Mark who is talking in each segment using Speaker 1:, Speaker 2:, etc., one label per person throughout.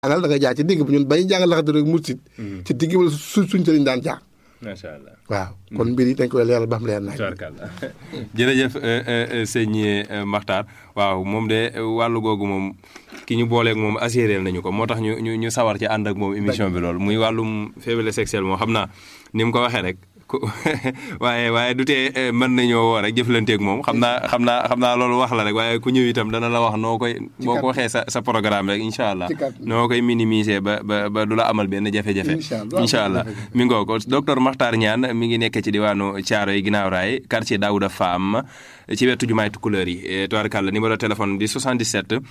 Speaker 1: jàngal da nga jaar ci digg bi ñun bañu jàngal laxatu rek mursit ci digg bi la su suñ sëriñ daan jaar
Speaker 2: macha allah
Speaker 1: waaw kon mbir yi dañ koy leeral ba xam leer nañ
Speaker 2: tubaarkàlla jërëjëf sëñ Makhtar waaw moom de wàllu googu moom ki ñu booleeg moom assuré nañu ko moo tax ñu ñu ñu sawar ci ànd ak moom émission bi loolu muy wàllum faiblesse sexuelle moom xam naa ni mu ko waxee rek ku waaye waaye du tee mën nañoo woo rek jëflanteeg moom xam naa xam naa xam naa loolu wax la rek waaye ku ñëw itam dana la wax noo koy boo ko waxee sa sa programme rek incha allah noo koy minimiser ba ba ba du la amal benn jafe-jafe incha allah mi ngoo ko docteur Makhtar Niane mi ngi nekk ci diwaanu Thiaro yi ginnaaw raay quartier Daouda Fam ci wetu jumaay Tukulëër yi tubaarkàlla numéro téléphone di 77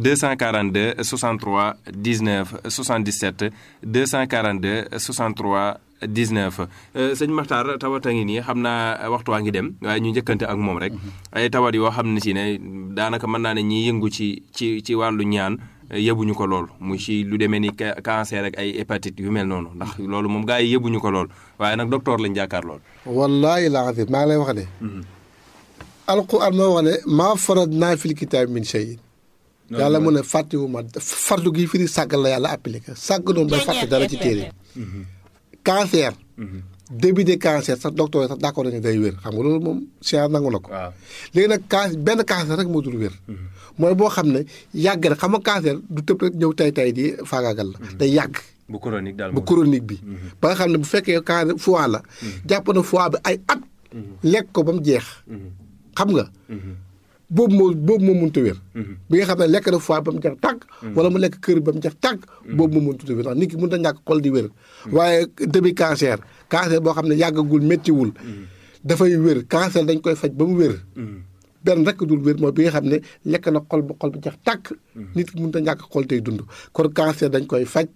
Speaker 2: 242 63 19 77 242 63 19 sëñ Makhtar tawat a ngi nii xam naa waxtu waa ngi dem waaye ñu njëkkante ak moom rek ay tawat yoo xam ne si ne daanaka mën naa ne ñi yëngu ci ci ci wàllu ñaan yëbuñu ko lool mu ci lu demee ni cancer ak ay hépatite yu mel noonu ndax loolu moom gars yi yëbuñu ko lool waaye nag docteur lañ jàkkaar lool.
Speaker 1: wallaahi laa xam maa ngi lay wax ne. alquran moo wax ne maa farat naa fil kitaab min shay yàlla mu ne fàttewu ma fartu gi firi sàggal la yàlla appliqué sàgg noonu bay fàtte dara ci téere cancer. début de cancer sax docteur yi sax d'accord nañu day wér xam nga loolu moom science nangu na ko. léegi nag can benn cancer rek moo dul wér. mooy boo xam ne yàgg na xam nga cancer du tëb rek ñëw tay tay di faagaagal la. day yàgg.
Speaker 2: bu chronique daal
Speaker 1: bu chronique bi. ba nga xam ne bu fekkee cancer foie la. jàpp na foie bi ay at. lekk ko ba mu jeex. xam nga. boobu moo boobu moo mënut a wér. bi nga xam ne lekk na foie ba mu jeex tàgg. wala mu lekk kër ba mu jeex tàgg. boobu moo mënut a wér ndax nit ki mënut a ñàkk xol di wér. waaye début cancer cancer boo xam ne yàggagul méttiwul. dafay wér cancer dañ koy faj ba mu wér. benn rek dul wér mooy bi nga xam ne lekk na xol ba xol bi jeex tàkk. nit ki mënut a ñàkk xol tey dund kon cancer dañ koy faj.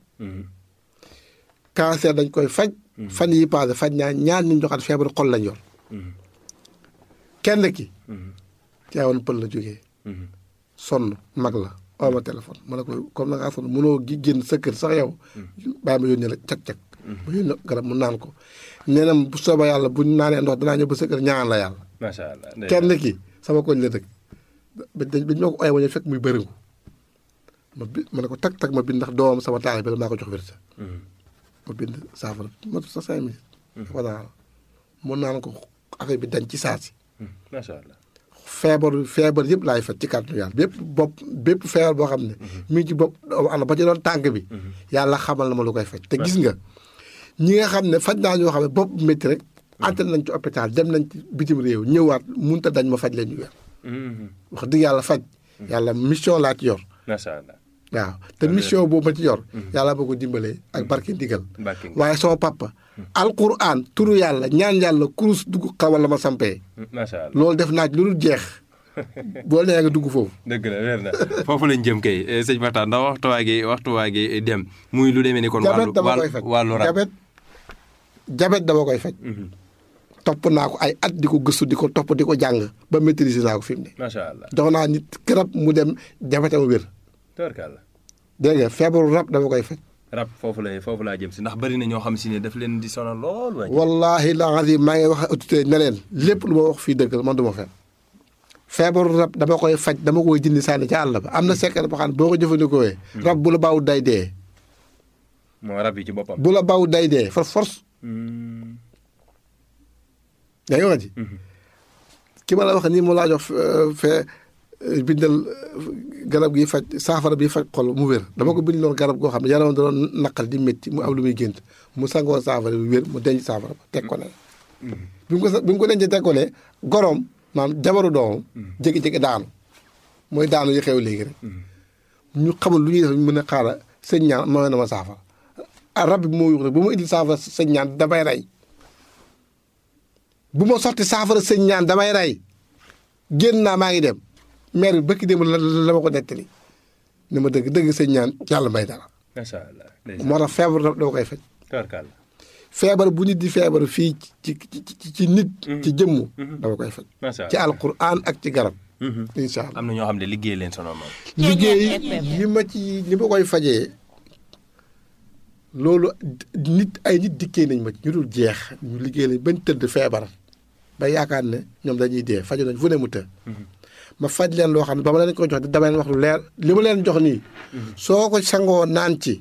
Speaker 1: cancer dañ koy faj. fan yi passé faj naa ñaar ñu joxaat feebaru xol lañ yor. kenn ki. Tiwaawan pël la jógee. sonn mag la oo ma téléphone ma ne ko comme na ngaa sonn mënoo gi génn sa kër sax yow. bàyyi ma yónnee la cag-cag. ma yónnee garab mu naan ko. nee na bu soobee yàlla bu ñu naanee ndox danaa ñëw ba sa kër ñaan la yàlla.
Speaker 2: macha allah
Speaker 1: kenn ki sama koñ la dëkk. ba dañ ba ñoo ko ooyee ba ñu fekk muy bëriŋu. ma bi ma ne ko tag tag ma bind ndax doomam sama taal bi la maa ko jox wérsa. ma bind saafara ma sa cinq minutes. dafa naan mu naan ko affaire bi dañ ci saasi.
Speaker 2: macha allah.
Speaker 1: feebar feebar yëpp laay faj ci kàttanu yàlla bépp bopp bépp feebar boo xam ne mi ngi ci bopp am ba ci doon tànk bi yàlla xamal na ma lu koy faj te gis nga ñi nga xam ne faj naa ñoo xam ne bopp métti rek antal nañ ci hôpital dem nañ ci bitim réew ñëwaat munta dañ ma faj leen ñu weer wax dëgg yàlla faj yàlla mission laa ci yor
Speaker 2: macha allah
Speaker 1: waaw te mission boobu ma ci yor yàlla boo ko dimbalee ak barke ndigal waaye sama papa alquran turu yàlla ñaan yàlla kurus dugg xawal la ma sampee
Speaker 2: macha allah
Speaker 1: loolu def naa ci lu dul jeex boo nee nga dugg foofu
Speaker 2: dëgg la wér na foofu lañ jëm kay sëñ Makhtar ndax waxtuwaa gi waxtuwaa gi dem muy lu demee ni kon wàllu
Speaker 1: dama koy faj
Speaker 2: wàllu rab
Speaker 1: jabet jabet dama koy faj topp naa ko ay at di ko gëstu di ko topp di ko jàng ba maîtriser naa ko fi mu ne
Speaker 2: macha allah
Speaker 1: jox naa nit garab mu dem jabetam wér
Speaker 2: tubarkàlla
Speaker 1: dégg nga feebaru rab dama koy faj
Speaker 2: rab foofu la foofu laa jëm si ndax bari na ñoo xam si ne daf leen di sonal lool waaye
Speaker 1: wallahi la azim maa ngi wax autorité ne leen lépp lu ma wax fii dëgg la man du ma fen feebaru rab dama koy faj dama koy jindi sànni ca àll ba am na secret boo xam ne boo ko jëfandikoo rab bu la baaw day dee
Speaker 2: moo rab yi ci boppam
Speaker 1: bu la baaw day dee for force yaa ngi wax ji ki ma la wax nii mu laa jox fee bindal garab gi faj saafara bi faj xol mu wér dama ko bind loon garab goo xam ne yaram da doon naqal di métti mu am lu muy gént mu sangoo saafara bi wér mu denc saafara ba teg ko ne bi mu ko bi mu ko dencee teg ko ne goroom maanaam jabaru doomam jékki-jékki daanu mooy daanu yi xew léegi rek ñu xamul lu ñuy def mën a xaara sëñ ñaan mooy na ma saafara rab bi moo yuux rek bu ma indil saafara sëñ ñaan damay rey bu ma sotti saafara sëñ ñaan damay rey génn naa maa ngi dem maire bi bëkki dem la la ma ko nettali ni ma dëgg dëgg sëñ ñaan yàlla may dara
Speaker 2: macha allah
Speaker 1: moo tax feebar dama koy faj
Speaker 2: tubarkàlla
Speaker 1: feebar bu nit di feebar fii ci ci ci nit ci jëmm dama koy faj
Speaker 2: macha
Speaker 1: ci
Speaker 2: allah
Speaker 1: alquran ak ci garab incha allah
Speaker 2: am na ñoo xam ne liggéey leen sonal moom
Speaker 1: liggéey li ma ci li ma koy fajee loolu nit ay nit dikkee nañ ma ci ñu dul jeex ñu liggéey lañ bañ tëdd feebar ba yaakaar ne ñoom dañuy dee faju nañ fu ne mu të ma faj leen loo xam ne ba ma leen ko jox dama leen wax lu leer li ma leen jox nii soo ko sangoo naan ci